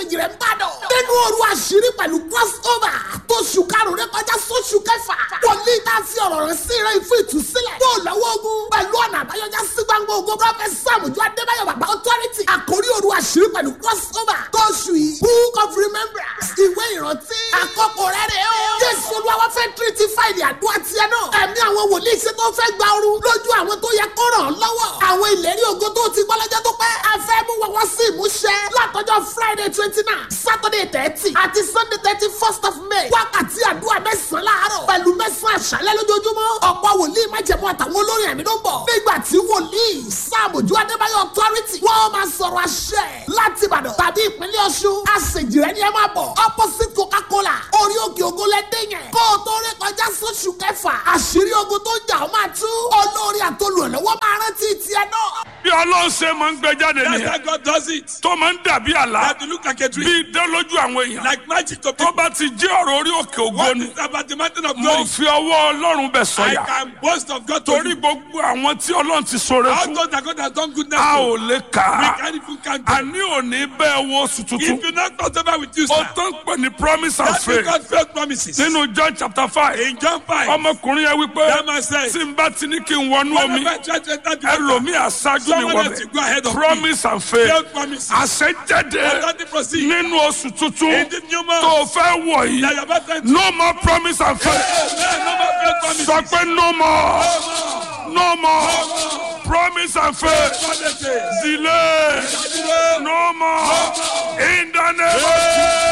kejì rẹ̀ ń bàdàn. nínú òru àṣírí pẹ̀lú crossover tó ṣù karùn-ún rẹ kọjá sóṣù kẹfà. wòlíì tá a fi ọ̀rọ̀ rẹ̀ sí rẹ̀ fún ìtúsílẹ̀. yóò lọ́wọ́ ogun pẹ̀lú ọ̀nà àbáyọjá sí gbangba ogun prọfẹ̀t sàmùjọ adébáyọ̀ bàbá authority. àkórí òru àṣírí pẹ̀lú crossover tó ṣù yìí book of remembrance ìwé ìrántí. àkókò rẹ̀ rẹ̀ o. jésù olúwa fẹ́ tírítì fáìlì àdúrà tiẹ̀ náà. ẹ̀mí àwọn wòlíì ṣe tó fẹ́ gba ooru lójú àwọn tó yẹ kó ràn án lọ́wọ́. àwọn ìlérí ògo tó ti gbọ́ lọ́jọ́ tó pẹ́. a fẹ́ mú wọn wá sí ìmúṣẹ. látọjọ́ friday twenty nine saturday thirty àti sunday thirty first of may. wákàtí àdúrà mẹ́sàn-án láàárọ̀ pẹ̀lú mẹ́sàn-án àṣálẹ́ lójoojúmọ́. ọ̀pọ̀ wòlíì májẹ̀mú àtàwọn olórin ẹ̀mí ló ń bọ̀. nígbà tí wòlíì sàmójú adébáyọ̀ authority wọ́n máa sọ̀rọ̀ àṣẹ láti ìbàdàn tàbí ìpínlẹ̀ ọ̀ṣun. àṣejìrẹ́ ni ẹ máa bọ̀ opposite coca-cola orí òkè ògo lẹ́dẹ̀ yẹn. kó o tó rí kọjá sóṣù kẹfà àṣírí ogun tó ń jà ó máa tú. olórí àtolùrànlọ́wọ́ máa rántí tiẹ̀ náà. bí ọlọ́run ṣe máa ń gbé jáde That's nìyẹn how God does it. tó máa ń dàbí àlá That you look like a bí dream. idán lójú àwọn èèyàn Like magic to tó people. bá ti jẹ́ ọ̀rọ̀ orí òkè ògo What ni is about the mountain of mo glory? fi ọwọ́ ọlọ́run bẹ̀ I sọ̀yà can boast of God to torí you. gbogbo àwọn tí ọlọ́run ti sọ̀rọ̀ How fún those that God has done goodness a to. ò lè kà We á can't even count them. àní òní bẹ́ẹ̀ wo oṣù tuntun If you not cross over with you, ó sir, tó ń pè ní promise and that's faith because faith promises. nínú John chapter five In John 5, ọmọkùnrin yẹn wípé that man said, tí n bá ti ní kí n wọnú omi whenever I try to enter the water, ẹlòmíì aṣáájú mi someone else wọbẹ̀ will go ahead of me. promise and faith Faith promises. àṣẹjáde Authority proceed. nínú oṣù tuntun In this new month, tó fẹ́ wọ̀ that yìí you're about to enter. no more promise and faith Amen. No more faith promises. sọ pé no more no more promise and faith Promises. delay no more in the name of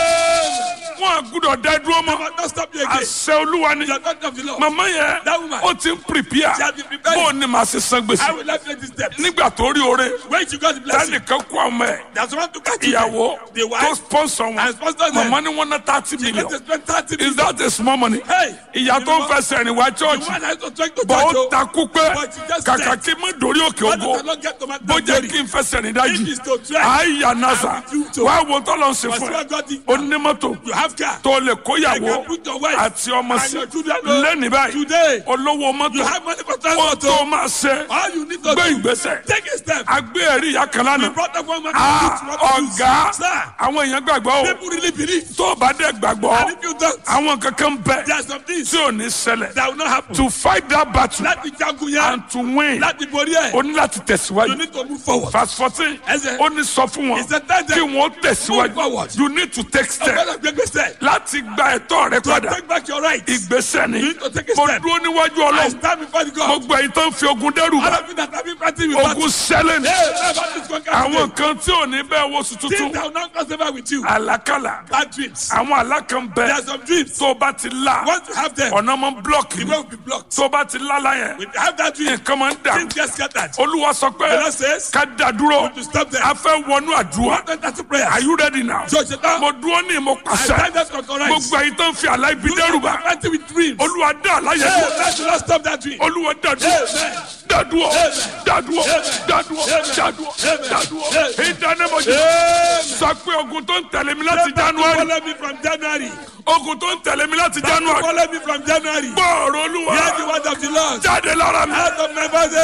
Jesus wọn gbúdọ̀ dá dúró mọ́ Don't stop you again. àṣẹ olúwa ni The authority of the Lord. màmá yẹn That woman. ó ti ń prepare She has been preparing. bó o ní màá ṣe san I gbèsè will not take this step. nígbà tó rí oore When she got the blessing, tẹnìkan kó àwọn ẹ̀ there's one to catch you. ìyàwó The tó wife, sponsor wọn and sponsor them. màmá ni wọn ná thirty Let million us spend 30 is minutes. that a small money Hey, ìyá tó ń fẹsẹ̀ rìn wá The church one that is trying to bọ̀ judge ó you. takú pé But she just kàkà said, kí n má dórí òkè What ògo does the Lord get to man bó that jẹ́ glory? kí n fẹsẹ̀ rìn If dájì it's to try, àyà nasa I will do so. wá wo tọ́lọ̀ ń ṣe But fún what ẹ God did, onímọ́tò you have car. tó lè kóyàwó You can put your wife àti ọmọ and sí your children know. lẹ́nìí báyìí Today, olówó you mọ́tò have money for ó transport. tó oh. máa ṣe All you need to gbé do, ìgbésẹ̀ take a step. agbé ẹ̀rí ìyá kan We lánàá brought up one man Ah, to do what to do. ọ̀gá Sir, àwọn èèyàn gbàgbọ́ o people really believe. tó o bá dẹ̀ gbàgbọ́ And if you don't, àwọn kankan bẹ there are some things tí ò ní ṣẹlẹ̀ that will not happen. to fight that battle Láti jagun yẹn, and to win láti borí ẹ̀, o ní láti you tẹ̀síwájú need to move forward. verse fourteen Ẹsẹ̀. ó ní sọ fún wọn He said, "Tell them, kí wọ́n move tẹ̀síwájú forward." you need to take step Ọgbọ́dọ̀ gbẹgbẹsẹ̀. láti gba ẹ̀tọ́ rẹ To padà take back your rights. ìgbésẹ̀ ni You need to take a mo step. dúró níwájú I ọlọ́run stand before the God. gbogbo ẹ̀yin tó ń fi ogun dẹ́rù All bá of you that have been fighting with battle. ogun sẹ́lẹ̀ ni Hey, never this one àwọn kan tí ò ní bẹ́ẹ̀ wo sùn Things tuntun that will not cross over with you. àlákàlà Bad dreams. àwọn àlákàn There bẹ are some dreams. tó o bá ti la Once you have them, ọ̀nà máa ń blọọkì the way will be blocked. tó o bá ti lálá yẹn If you have that dream, nǹkan máa ń dà things get scattered. olúwa sọ pé The Lord says, ká dá dúró to stop them. a fẹ́ wọnú àdúrà One enter to prayer. are you ready now So, Satan, mo dúró ní mo I pàṣẹ stand up to correct. gbogbo ẹ̀yin tó ń fi àlá ibi dẹ́rù You bá are fighting with dreams. olúwa dá àlá yẹn Hey, dúró let you not stop that dream. olúwa dá dúró Amen. dá dúró Amen. dá dúró Amen. dá dúró Amen. dá dúró Amen. dá dúró Amen. ìdánimọ̀jì Amen. sọ pé ogun tó ń tẹ̀lé mi láti Never to january Follow me from January. ogun tó ń tẹ̀lé mi láti Never to january Follow me from January. gbọ́ọ̀rọ̀ olúwa Hear the word of the Lord. jáde lára mi Out of my body.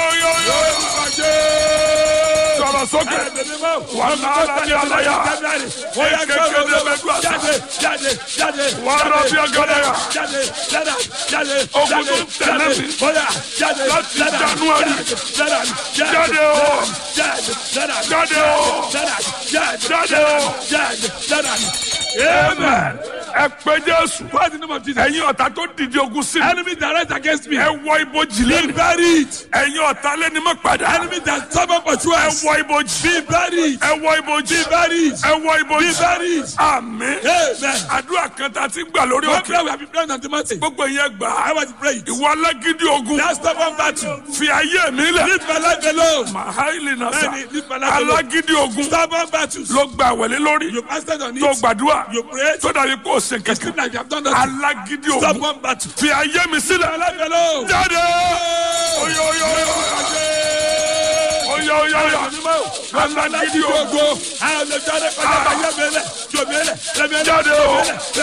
yóyóyó sọ̀rọ̀ sókè wà á náà ní aláya kékeré mẹ́tú àṣà wà á rà bí agadaya Ogun tó ń tẹ̀lé mi láti January. jáde o jáde o jáde o amen ẹ pé jésù What's the name of Jesus? ẹ̀yin ọ̀tá tó dìde ogun sí mi Enemy that rise against me. ẹ wọ ibojì Be lẹ́nu buried. ẹ̀yin ọ̀tá lẹ́ni mọ́ padà Enemy that stubborn for ẹ trust. wọ ibojì Be buried. ẹ wọ ibojì Be buried. ẹ wọ Be ibojì buried. àmín Amen. àdúrà kan tá a ti gbà lórí One òkè prayer we have been praying on the mountain. gbogbo yẹn gbà I á was praying. ìwọ alágídí ogun That stubborn battle. fi ayé mi lẹ̀ Leave my life alone. mahaili nasa Bẹ́ẹ̀ni, leave my life alone. alágídí ogun Stubborn battles. ló gba àwẹ̀lé lórí You fasted on tó it. gbàdúrà You prayed. tó dàbí kó o ṣe It seems kẹ̀kẹ́ like you have done nothing. alágídí ogun Stubborn battle. fi ayé mi sílẹ̀ My life alone. jáde oyo oyo oyo oyo oyo oyo alágídí ogun Àwọn ọ̀dọ́ jáde kọjá ayé mi lẹ̀. Jòmí lẹ̀. jáde o